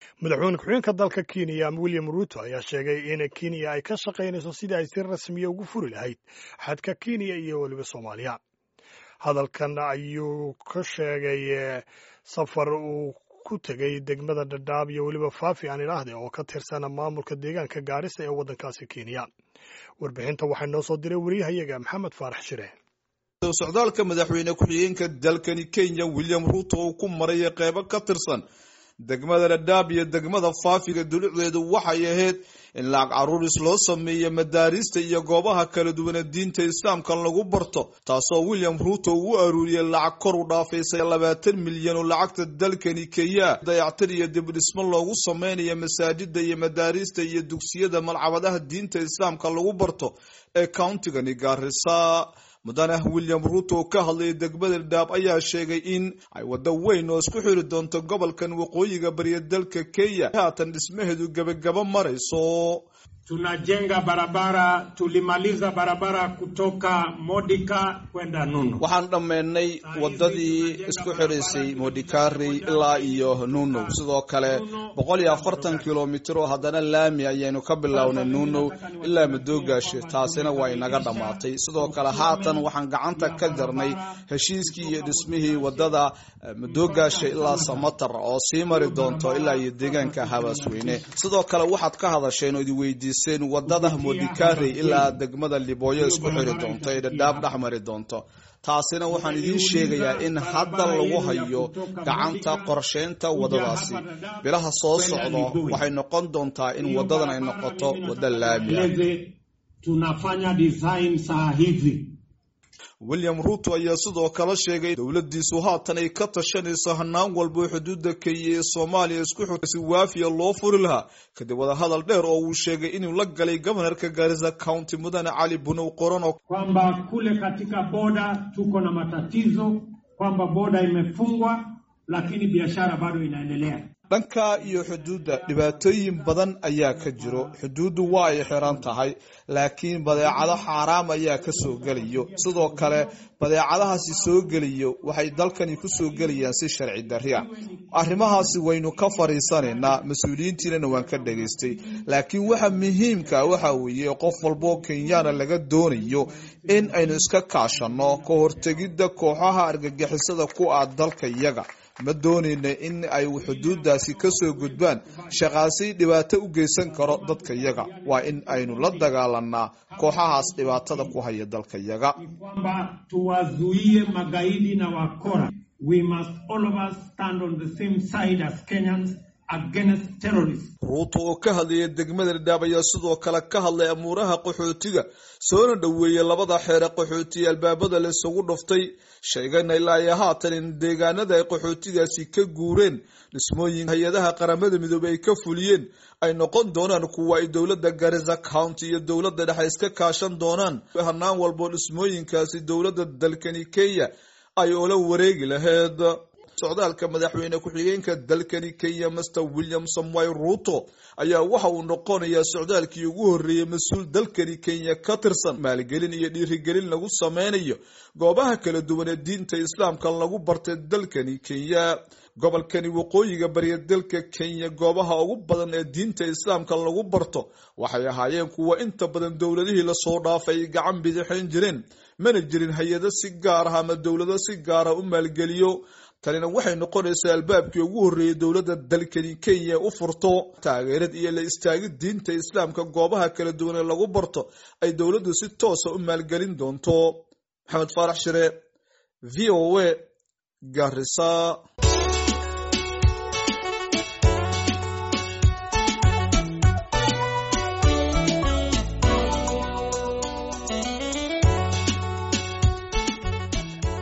madaxweyne ku-xigeenka dalka kenya william ruto ayaa sheegay in kenya ay ka shaqaynayso sidii ay si rasmiya ugu furi lahayd xadka kenya iyo weliba soomaaliya hadalkan ayuu ka sheegay safar uu ku tegay degmada dhadhaab iyo weliba faafi aan idhaahde oo ka tirsan maamulka deegaanka gaarisa ee waddankaasi kenya warbixinta waxaa noo soo diray wariyahayaga maxamed faarax shire socdaalka madaxweyne ku-xigeenka dalkani kenya william ruto uu ku maray qeybo ka tirsan degmada dhadhaab iyo degmada faafiga dulucdeedu waxay ahayd in lacag caruuris loo sameeyo madaarista iyo goobaha kala duwane diinta islaamka lagu barto taasoo william ruto uu aruuriyey lacag kor u dhaafaysay labaatan milyan oo lacagta dalkani kenya dayactir iyo dibdhismo loogu sameynayo masaajida iyo madaarista iyo dugsiyada malcabadaha diinta islaamka lagu barto ee countigani gaarisa mudane william ruto ka hadlayay degmada dhaab ayaa sheegay in ay waddo weyn oo isku xiri doonto gobolkan waqooyiga bariya dalka kenya haatan dhismaheedu gebagabo marayso tunajenga barabara tulimaliza barabara kutoka modika kwenda nuno waxaan dhammaynay waddadii isku xidhaysay modikari ilaa iyo nunow sidoo kale boqol iyo afartan kilomitir oo haddana laami ayaynu ka bilownay nunow ilaa madoogaashe taasina waa inaga dhammaatay sidoo kale haatan waxaan gacanta ka jarnay heshiiskii iyo dhismihii waddada madoogaashe ilaa samatar oo sii mari doonto ilaa iyo deegaanka habaasweyne sidoo kale waxaad ka hadasheen oo idi weydiiseen wadada modikari ilaa degmada libooyo isku xiri doonto ee dhadhaab dhex mari doonto taasina waxaan idiin sheegayaa in hadda lagu hayo gacanta qorsheynta waddadaasi bilaha soo socdo waxay noqon doontaa in waddadan ay noqoto waddo laamiya tunafanya design saa hivi william ruto ayaa sidoo kale sheegay dowladiisu haatan ay ka tashanayso hanaan walba xuduudda kenya ee soomaaliya isku xirta si waafiya loo furi lahaa kadib wadahadal dheer oo uu sheegay inuu la galay gobanarka gaarisa county mudane cali bunow qorano kwamba kule katika boda tuko na matatizo kwamba boda imefungwa lakini biashara bado inaendelea dhanka iyo xuduudda dhibaatooyin badan ayaa ka jiro xuduuddu waa ay xiran tahay laakiin badeecado xaaraam ayaa ka soo gelayo sidoo kale badeecadahaasi soo gelayo waxay dalkani ku soo gelayaan si sharci darria arrimahaasi waynu ka fadhiisanaynaa mas-uuliyiintiinana waan ka dhagaystay laakiin waxa muhiimka waxa weeye qof walboo kenyaana laga doonayo in aynu iska kaashanno ka hortegidda kooxaha argagixisada ku ah dalka iyaga ma doonayna in ay xuduudaasi ka soo gudbaan shaqaasi dhibaato u geysan karo dadka yaga waa in aynu la dagaalanaa kooxahaas dhibaatada ku haya dalka yaga kwamba tuwazuie magaidi na wakora we must all of us stand on the same side as Kenyans against terrorists ruuto oo ka hadlaya degmada dhadhaab ayaa sidoo kale ka hadlay amuuraha qaxootiga soona dhoweeyey labada xeere qaxootiye albaabada la isugu dhuftay sheegana ilaa iyo haatan in deegaanada ay qaxootigaasi ka guureen dhismooyin hay-adaha qaramada midoobey ay ka fuliyeen ay noqon doonaan kuwa ay dowladda garisa county iyo dowladda dhexe iska kaashan doonaan hanaan walboo dhismooyinkaasi dowladda dalkani kenya ay ola wareegi lahayd socdaalka madaxweyne ku-xigeenka dalkani kenya master william samoy ruto ayaa waxa uu noqonayaa socdaalkii ugu horreeyey mas-uul dalkani kenya ka tirsan maalgelin iyo dhiirigelin lagu sameynayo goobaha kala duwan ee diinta islaamka lagu bartay dalkani kenya gobolkani waqooyiga bariya dalka kenya goobaha ugu badan ee diinta islaamka lagu barto waxay ahaayeen kuwa inta badan dowladihii lasoo dhaafay ay gacan bidixayn jireen mana jirin hay-ado si gaar ah ama dowlado si gaara u maalgeliyo tanina waxay noqonaysaa albaabkii ugu horreeyey dowladda dalkani kenya u furto taageerad iyo la istaagid diinta islaamka goobaha kala duwan ee lagu barto ay dowladdu si toosa u maalgelin doonto maxamed faarax shire v o a garisa